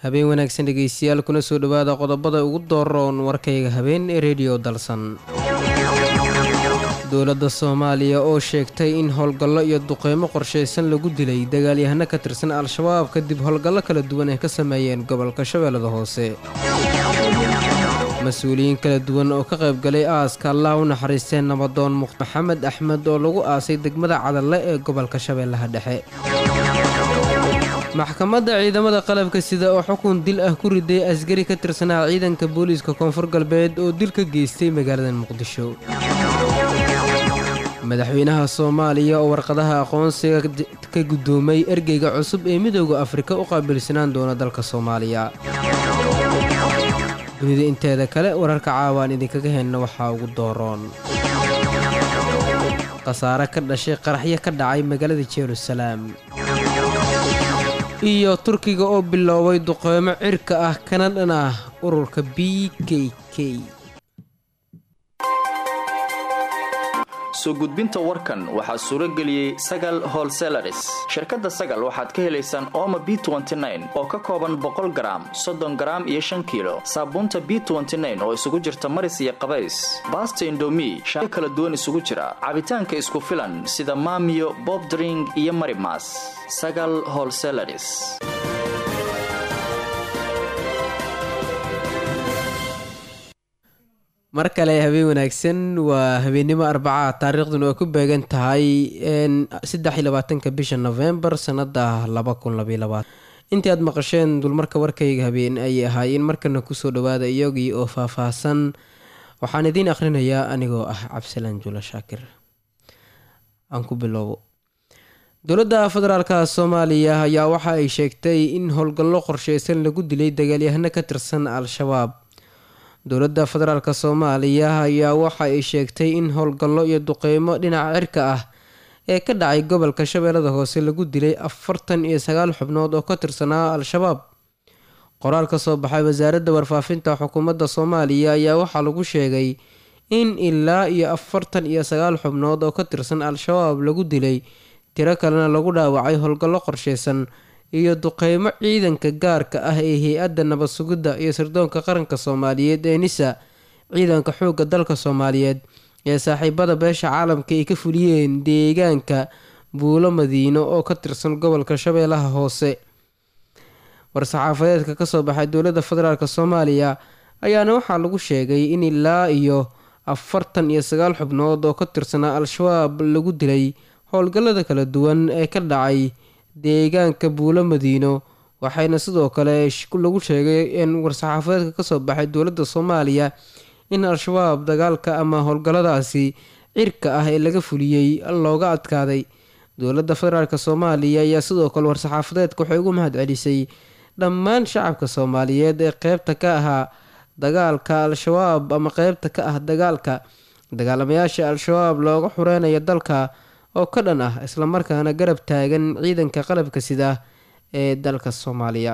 habeen wanaagsan dhegeystayaal kuna soo dhowaada qodobada ugu dooroon warkayga habeen ee rediyo dalsan dowladda soomaaliya oo sheegtay in howlgallo iyo duqeymo qorshaysan lagu dilay dagaalyahano ka tirsan al-shabaab kadib howlgallo kala duwan ay ka sameeyeen gobolka shabeellada hoose mas-uuliyiin kala duwan oo ka qaybgalay aaska allah u naxariisteen nabadoon muq maxamed axmed oo lagu aasay degmada cadalle ee gobolka shabeellaha dhexe maxkamadda ciidamada qalabka sida oo xukun dil ah ku riday asgari ka tirsanaa ciidanka booliiska koonfur galbeed oo dil ka geystay magaalada muqdisho madaxweynaha soomaaliya oo warqadaha aqoonsiga ka guddoomay ergeyga cusub ee midooda afrika u qaabilsanaan doona dalka soomaaliya dunida inteeda kale wararka caawaan idinkaga henna waxaa ugu dooroon khasaare ka dhashay qaraxyo ka dhacay magaalada jeruusalaam iyo turkiga oo biloobay duqeymo cirka ah kana dhan ah ururka b k k soo gudbinta warkan waxaa suuro geliyey sagal holselaris shirkadda sagal waxaad ka helaysaan ooma b oo ka kooban boqol garaam soddon garaam iyo shan kiilo saabuunta b oo isugu jirta maris iyo qabays baasta indomi shayo kala duwan isugu jira cabitaanka isku filan sida maamiyo bobdring iyo marimas sagal holselaris mar kale habeen wanaagsan waa habeennimo arbaca taariikhduna ay ku beegan tahay saddex iyo labaatanka bisha novembar sanada laba kun labaiy labaatan intii aad maqasheen dulmarka warkayga habeen ayay ahaayeen markana kusoo dhawaada iyagii oo faah-faahsan waxaan idiin akhrinayaa anigoo ah cabdisalaan jula shaakir aan ku bilowbo dowladda federaalka soomaaliya ayaa waxa ay sheegtay in howlgallo qorsheysan lagu dilay dagaalyahano ka tirsan al-shabaab dowladda federaalk soomaaliya ayaa waxa ay sheegtay in howlgallo iyo duqeymo dhinaca cirka ah ee ka dhacay gobolka shabeellada hoose lagu dilay afartan iyo sagaal xubnood oo ka tirsanaa al-shabaab qoraal ka soo baxay wasaaradda warfaafinta xukuumadda soomaaliya ayaa waxaa lagu sheegay in ilaa iyo afartan iyo sagaal xubnood oo ka tirsan al-shabaab lagu dilay tiro kalena lagu dhaawacay howlgallo qorsheysan iyo duqeymo ciidanka gaarka ah ee hay-adda nabad sugidda iyo sirdoonka qaranka soomaaliyeed ee nisa ciidanka xoogga dalka soomaaliyeed ee saaxiibada beesha caalamka ay ka fuliyeen deegaanka buulo madiino oo ka tirsan gobolka shabeellaha hoose war-saxaafadeedka kasoo baxay dowladda federaalk soomaaliya ayaana waxaa lagu sheegay in ilaa iyo afartan iyo sagaal xubnood oo ka tirsanaa al-shabaab lagu dilay howlgallada kala duwan ee ka dhacay deegaanka buulo madiino waxayna sidoo kale lagu sheegay in war-saxaafadeedka kasoo baxay dowladda soomaaliya in al-shabaab dagaalka ama howlgalladaasi cirka ah ee laga fuliyey looga adkaaday dowladda federaalk soomaaliya ayaa sidoo kale war-saxaafadeedka waxay ugu mahad celisay dhammaan shacabka soomaaliyeed ee qeybta ka ahaa dagaalka al-shabaab ama qeybta ka ah dagaalka dagaalamayaasha al-shabaab looga xureynaya dalka oo ka dhan ah islamarkaana garab taagan ciidanka qalabka sida ee dalka soomaaliya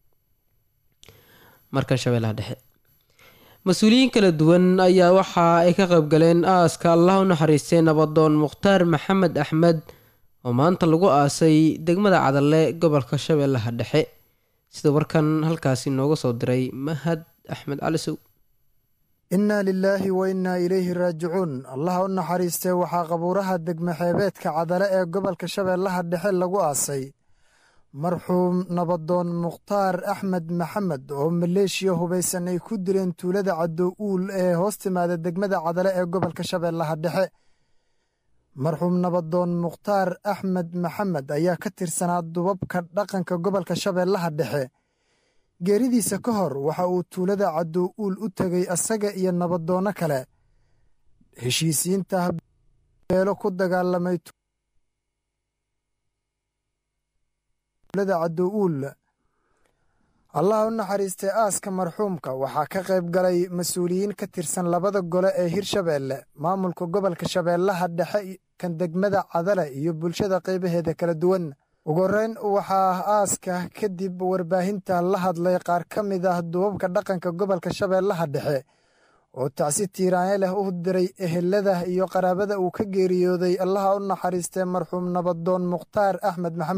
markan shabeellaha dhexe mas-uuliyiin kala duwan ayaa waxa ay ka qaybgaleen aaska allah u naxariistay nabadoon mukhtaar maxamed axmed oo maanta lagu aasay degmada cadalle gobolka shabeellaha dhexe sida warkan halkaasi nooga soo diray mahad axmed cali sow innaa lilaahi wa innaa ilayhi raajicuun allaha u naxariistee waxaa qabuuraha degmaxeebeedka cadale ee gobolka shabeellaha dhexe lagu aasay marxuum nabadoon mukhtaar axmed maxamed oo maleeshiya hubaysan ay ku dileen tuulada caddow uul ee hoos timaada degmada cadale ee gobolka shabeellaha dhexe marxuum nabadoon mukhtaar axmed maxamed ayaa ka tirsanaa dubabka dhaqanka gobolka shabeellaha dhexe geeridiisa ka hor waxa uu tuulada caddow uul u tegay asaga iyo nabadoonno kale heshiisiinta beelo ku dagaalamay tuulada caddow uul allah u naxariistay aaska marxuumka waxaa ka qayb galay mas-uuliyiin ka tirsan labada gole ee hirshabeelle maamulka gobolka shabeellaha dhexe kan degmada cadale iyo bulshada qaybaheeda kala duwan ugu horreyn waxaa aaska kadib warbaahinta la hadlay qaar ka mid ah dubabka dhaqanka gobolka shabeellaha dhexe oo tacsi tiiraanye leh u diray ehelada iyo qaraabada uu ka geeriyooday allaha u naxariistay marxuum nabadoon mukhtaar axmed maxamed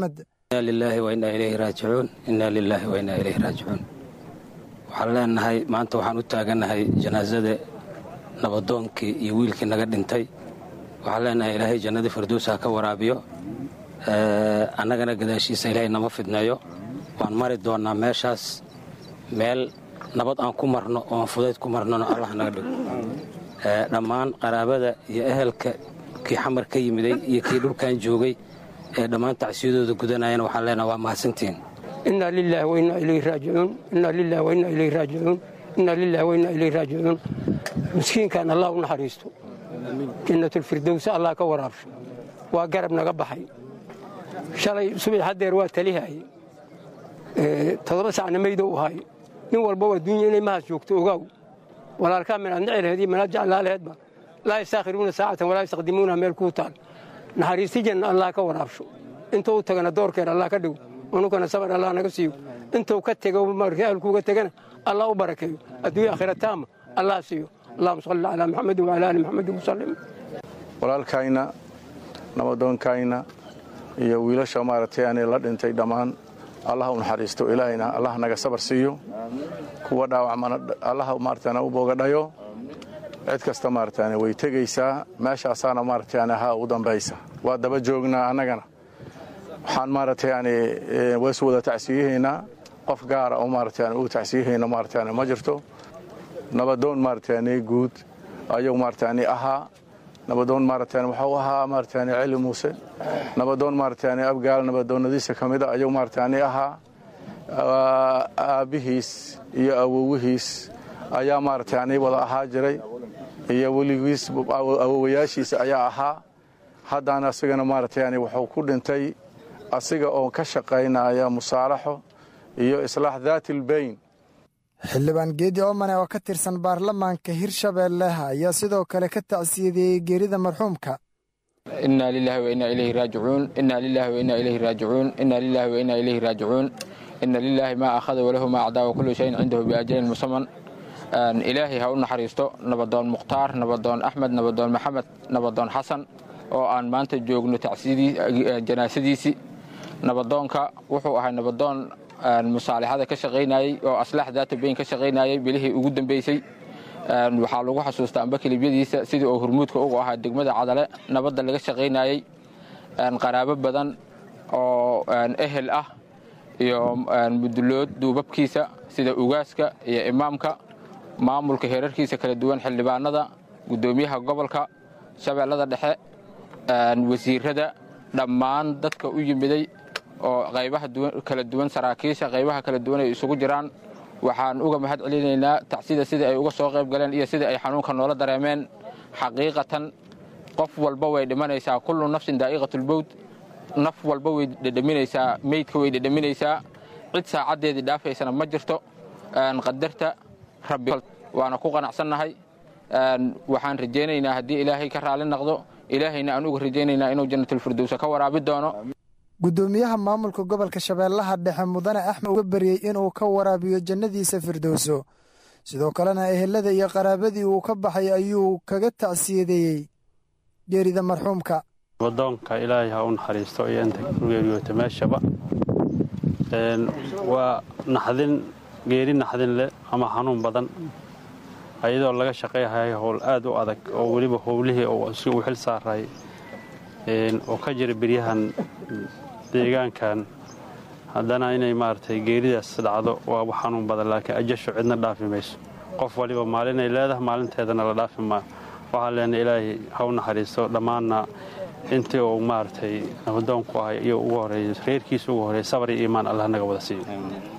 inaa lilaahi wa innaa ilayhi raajicuun innaa lilaahi wa innaa ilayhi raajicuun waxaan leenahay maanta waxaan u taagannahay janaasada nabadoonkii iyo wiilkii naga dhintay waxaan leenahay ilaahay jannadii firdowsa ha ka waraabiyo annagana gadaashiisa ilaahay nama fidneeyo waan mari doonnaa meeshaas meel nabad aan ku marno oon fudayd ku marnona allah naga dhigo dhammaan qaraabada iyo ehelka kii xamar ka yimiday iyo kii dhulkan joogay ee dhammaan tacsiyadooda gudanayana waxaan leenaha waa mahadsantihiin inaa lilahi wainaa ilayhi raajicuun inaa lilahi wainaa ilayhi raajicuun inaa lilahi wainaa ilayhi raajicuun miskiinkan allah u naxariisto jannatulfirdowsa allah ka waraabsho waa garab naga baxay shalay subax haddeer waa talihaye toddoba sacna maydo u ahay nin walba waa dunya inay mahaas joogto ogaaw walaalkaa minaad nici laheed iyo minaad jeclaa laheedba laa yastaakhiruuna saacatan walaa yastaqdimuuna meel kuu taal naxariisti janna allah ka waraabsho intuu u tagana doorkeer allah ka dhigo unukana sabar allah naga siiyo intuu ka tego markii ahalkuuga tegana allah u barakeeyo adduunya aakhira taama allah siiyo allahuma salli calaa maxamedin wacala ali maxamedin wasallim walaalkayna nabadoonkayna iyo wiilasha maaragtay ani la dhintay dhammaan allah u naxariisto ilaahayna allah naga sabar siiyo kuwa dhaawacmana allah maaragtana u boogadhayo cid kasta maaragtani way tegaysaa meeshaasaana maaragtani ha ugu dambaysa waa daba joognaa annagana waxaan maaragtay yani ways wada tacsiyahaynaa qof gaara oo maaragtani uu tacsiyahayna maaragtani ma jirto nabadoon maaragtani guud ayuu maaragtani ahaa nabadoon maaragtani wuxuu ahaa maaragtani celi muuse nabadoon maaragtani abgaal nabadoonnadiisa ka mida ayuu maaragtani ahaa aabbihiis iyo awowihiis ayaa maaragtani wada ahaa jiray iyo weligiis awowayaashiisa ayaa ahaa haddana asigana maaragtani wuxuu ku dhintay asiga oo ka shaqaynaya musaalaxo iyo islaax daatilbayn xildhibaan geedi oomane oo ka tirsan baarlamaanka hirshabeelle ayaa sidoo kale ka tacsiyadeeyey geerida marxuumka inaa lilahi wa innaa ilayhi raajicuun inaa lilahi wa innaa ilayhi raajicuun inaa lilahi wa innaa ilayhi raajicuun ina lilaahi maa akhada walahu maa acdaa wa kullu shayin cindahu biajalin musaman ilaahay ha u naxariisto nabadoon mukhtaar nabadoon axmed nabadoon maxamed nabadoon xasan oo aan maanta joogno janaasadiisii nabadoonka wuxuu ahay nabadoon musaalixada ka shaqaynayey oo aslaax daatabayn ka shaqaynayey bilihii ugu dambeysay waxaa lagu xasuustaa amba kelibyadiisa sidii oo hurmuudka ugu ahaa degmada cadale nabadda laga shaqaynayey qaraabo badan oo ehel ah iyo mudulood duubabkiisa sida ugaaska iyo imaamka maamulka heerarkiisa kala duwan xildhibaanada guddoomiyaha gobolka shabeellada dhexe wasiirada dhammaan dadka u yimiday oo qaybaha kala duwan saraakiisha qaybaha kala duwan ay isugu jiraan waxaan uga mahad celinaynaa tacsida sida ay uga soo qayb galeen iyo sida ay xanuunka noola dareemeen xaqiiqatan qof walba way dhimanaysaa kullu nafsin daa'iqatulbowd naf walba way dhedhaminaysaa meydka way dhedhaminaysaa cid saacaddeedii dhaafaysana ma jirto qadarta rabbi waana ku qanacsannahay waxaan rajaynaynaa haddii ilaahay ka raali naqdo ilaahayna aan uga rajaynaynaa inuu jannatulfirdowsa ka waraabi doono guddoomiyaha maamulka gobolka shabeellaha dhexe mudane axmed uga baryey inuu ka waraabiyo jannadiisa firdowso sidoo kalena ehelada iyo qaraabadii uu ka baxay ayuu kaga tacsiyadeeyey geerida marxuumka nabadoonka ilaahay ha u naxariisto iyo inta ku geeriyoota meeshaba waa naxdin geeri naxdin leh ama xanuun badan ayadoo laga shaqayhayo howl aad u adag oo weliba howlihii si uu xil saaray oo ka jira beryahan deegaankan haddana inay maaragtay geeridaas dhacdo waa wax xanuun badan laakiin ajashu cidna dhaafi mayso qof waliba maalinay leedahay maalinteedana la dhaafi maayo waxaan leenahay ilaahay ha u naxariisto dhammaanna intii uu maaragtay nabadoonku ahay iyo ugu horeeyey reerkiisa ugu horeeyey sabar iyo iimaan allah naga wada siiyo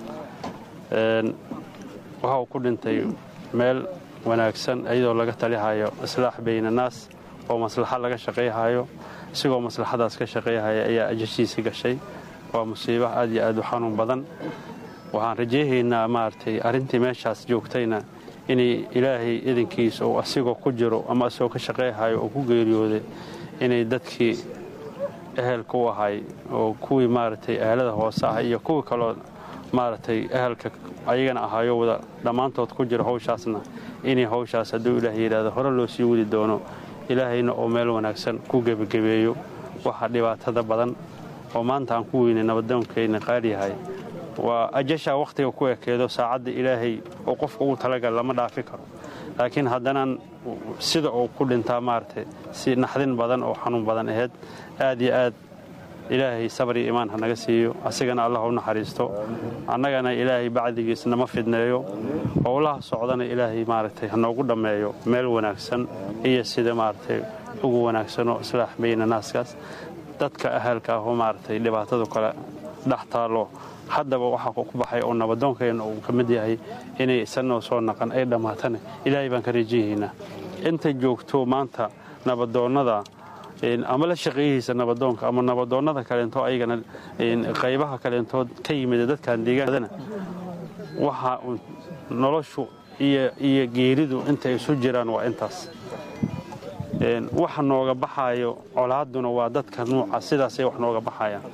waxa uu ku dhintay meel wanaagsan iyadoo laga talihayo islaax bayna naas oo maslaxa laga shaqayhayo isigoo maslaxadaas ka shaqayhaya ayaa ajashiisii gashay waa musiibo aad iyo aad u xanuun badan waxaan rajayhaynaa maaragtay arrintii meeshaas joogtayna inay ilaahay idinkiisa uu asigoo ku jiro ama asigoo ka shaqayhayo oo ku geeriyooday inay dadkii ehelka u ahay oo kuwii maaragtay ehelada hoose ah iyo kuwii kaloo maaragtay ehelka ayagana ahaayo wada dhammaantood ku jiro hawshaasna inay hawshaas hadduu ilaah yidhaahdo hore loo sii wadi doono ilaahayna oo meel wanaagsan ku gebagebeeyo waxa dhibaatada badan oo maanta aan ku weynay nabadoonkeenna qaaliyahay waa ajashaa wakhtiga ku ekeedo saacadda ilaahay oo qofka ugu talagal lama dhaafi karo laakiin haddanaan sida uu ku dhintaa maaragtay si naxdin badan oo xanuun badan ahayd aad iyo aad ilaahay sabar iyo imaan ha naga siiyo asigana allah u naxariisto annagana ilaahay bacdigiis nama fidneeyo howlaha socdana ilaahay maaragtay ha noogu dhammeeyo meel wanaagsan iyo sida maaragtay ugu wanaagsanoo islaax bayna naaskaas dadka ahalka ahoo maaragtay dhibaatadu kale dhex taallo haddaba waxaa ku baxay oo nabadoonkeenna uu ka mid yahay inay isanoo soo naqan ay dhammaatana ilaahay baan ka rajayaynaa inta joogto maanta nabadoonnada ama la shaqeeyihiisa nabadoonka ama nabadoonnada kaleento ayagana qaybaha kaleentood ka yimid dadkan deegaanadana waxa noloshu iyo geeridu intay isu jiraan waa intaas waxa nooga baxaayo colaadduna waa dadka nuuca sidaasay wax nooga baxayaan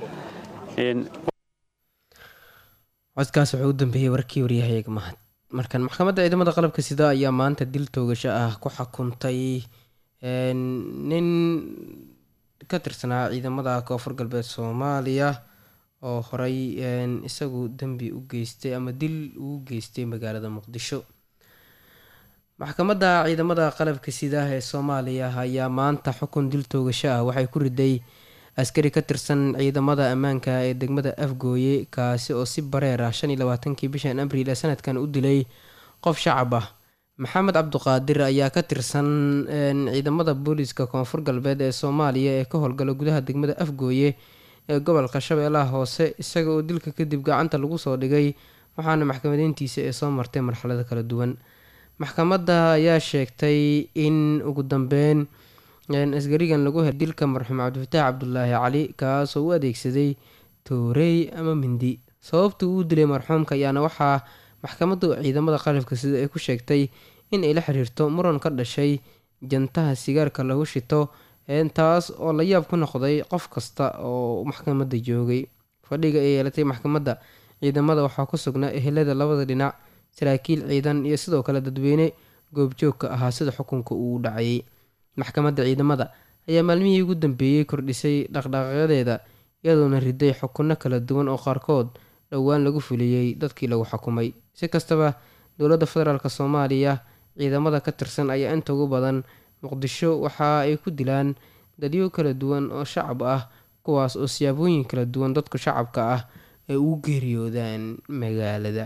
codkaas wuxuu u dambeeyey warkii waryahayaga mahad markan maxkamadda ciidamada qalabka sida ayaa maanta dil toogasho ah ku xukuntay nin ka tirsanaa ciidamada koonfur galbeed soomaaliya oo horey isagu dembi u geystay ama dil uu geystay magaalada muqdisho maxkamadda ciidamada qalabka sida ee soomaaliya ayaa maanta xukun dil toogasho ah waxay ku riday askari ka tirsan ciidamada ammaanka ee degmada afgooye kaasi oo si bareer ah shan iyo labaatankii bishan abriil ee sanadkan u dilay qof shacab ah maxamed cabduqaadir ayaa ka tirsan ciidamada booliiska koonfur galbeed ee soomaaliya ee ka howlgala gudaha degmada afgooye ee gobolka shabeellaha hoose isaga oo dilka kadib gacanta lagu soo dhigay waxaana maxkamadeyntiisa ee soo martay marxalado kala duwan maxkamadda ayaa sheegtay in ugu dambeyn asgarigan lagu helay dilka marxuum cabdifataax cabdulaahi cali kaasoo u adeegsaday toorey ama mindi sababta uu dilay marxuumka ayaana waxaa maxkamaddu ciidamada qalabka sida ay ku sheegtay in ay la xiriirto muran ka dhashay jantaha sigaarka lagu shito taas oo la yaab ku noqday qof kasta oo maxkamadda joogay fadhiga ay yeelatay maxkamadda ciidamada waxaa ku sugnaa ehelada labada dhinac saraakiil ciidan iyo sidoo kale dadweyne goobjoogka ahaa sida xukunka uu dhacayay maxkamadda ciidamada ayaa maalmihii ugu dambeeyey kordhisay dhaqdhaqaaqyadeeda iyadoona riday xukunno kala duwan oo qaarkood dhowaan lagu fuliyey dadkii lagu xukumay si kastaba dowladda federaalk soomaaliya ciidamada ka tirsan ayaa inta ugu badan muqdisho waxa ay ku dilaan dadyo kala duwan oo shacab ah kuwaas oo siyaabooyin kala duwan dadka shacabka ah ay ugu geeriyoodaan magaalada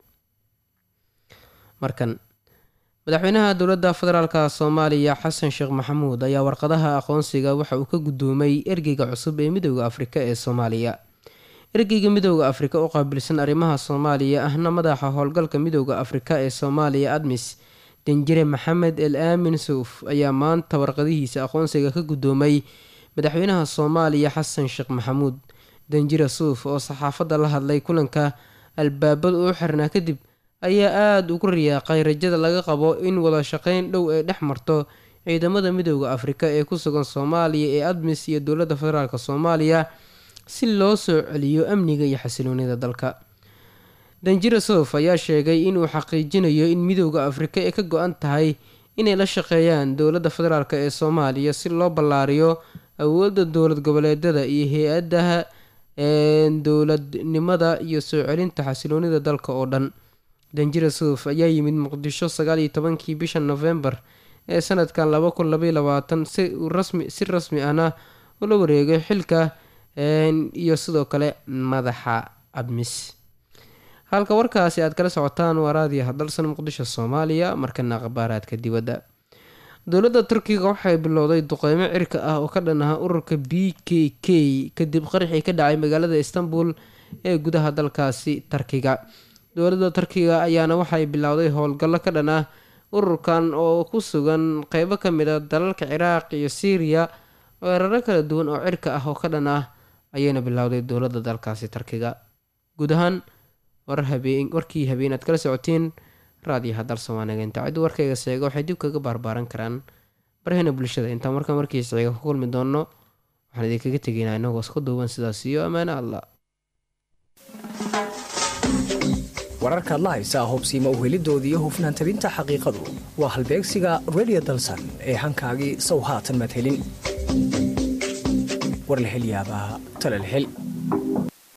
markan madaxweynaha dowladda federaalk soomaaliya xasan sheekh maxamuud ayaa warqadaha aqoonsiga waxa uu ka guddoomay ergeyga cusub ee midooda afrika ee soomaaliya ergeyga midooda afrika u qaabilsan arrimaha soomaaliya ahna madaxa howlgalka midooda afrika ee soomaaliya admis danjire maxamed el aamin suuf ayaa maanta warqadihiisa aqoonsiga ka guddoomay madaxweynaha soomaaliya xasan sheekh maxamuud danjire suuf oo saxaafadda la hadlay kulanka albaabada u xirnaa kadib ayaa aada ugu riyaaqay rajada laga qabo in wada shaqeyn dhow ay dhex marto ciidamada midooda afrika ee ku sugan soomaaliya ee admis iyo dowladda federaalk soomaaliya si loo soo celiyo amniga iyo xasiloonida dalka danjira sof ayaa sheegay inuu xaqiijinayo in midooda afrika ay ka go-an tahay inay la shaqeeyaan dowladda federaalk ee soomaaliya si loo ballaariyo awoodda dowlad goboleedyada iyo hay-adaha dowladnimada iyo soo celinta xasiloonida dalka oo dhan danjira suuf ayaa yimid muqdisho sagaal iyo tobankii bisha nofembar ee sanadkan laba kun labaiy labaatan si rasmi si rasmi ahna ula wareegay xilka iyo sidoo kale madaxa admis halka warkaasi aad kala socotaan waa raadiyo hadalsan muqdisho soomaaliya markana khabaaraadka dibadda dowladda turkiga waxay bilowday duqeymo cirka ah oo ka dhan aha ururka b k k kadib qaraxii ka dhacay magaalada istanbul ee gudaha dalkaasi tarkiga dowladda turkiga ayaana waxay bilowday howlgallo ka dhan ah ururkan oo ku sugan qeybo ka mid a dalalka ciraaq iyo syriya weeraro kala duwan oo cirka ah oo ka dhan ah ayayna bilowday dowladda dalkaasi turkiga guud ahaan warkii habeen aad kala socotiin raadiyo hadalsan waa nageynta ciddu warkayga seega waxay dib kaga baarbaaran karaan barahena bulshada intaan markaa markiisa xiga ku kulmi doono waxaan idinkaga tegaynaa inagoo isku duuban sidaas iyo ammaane allah wararkaad la haysaa hubsiima uhelidooda iyo hufnaan tabinta xaqiiqadu waa halbeegsiga redio dalsan ee hankaagii sow haatan madhelin war la hel yaabaa tala la hel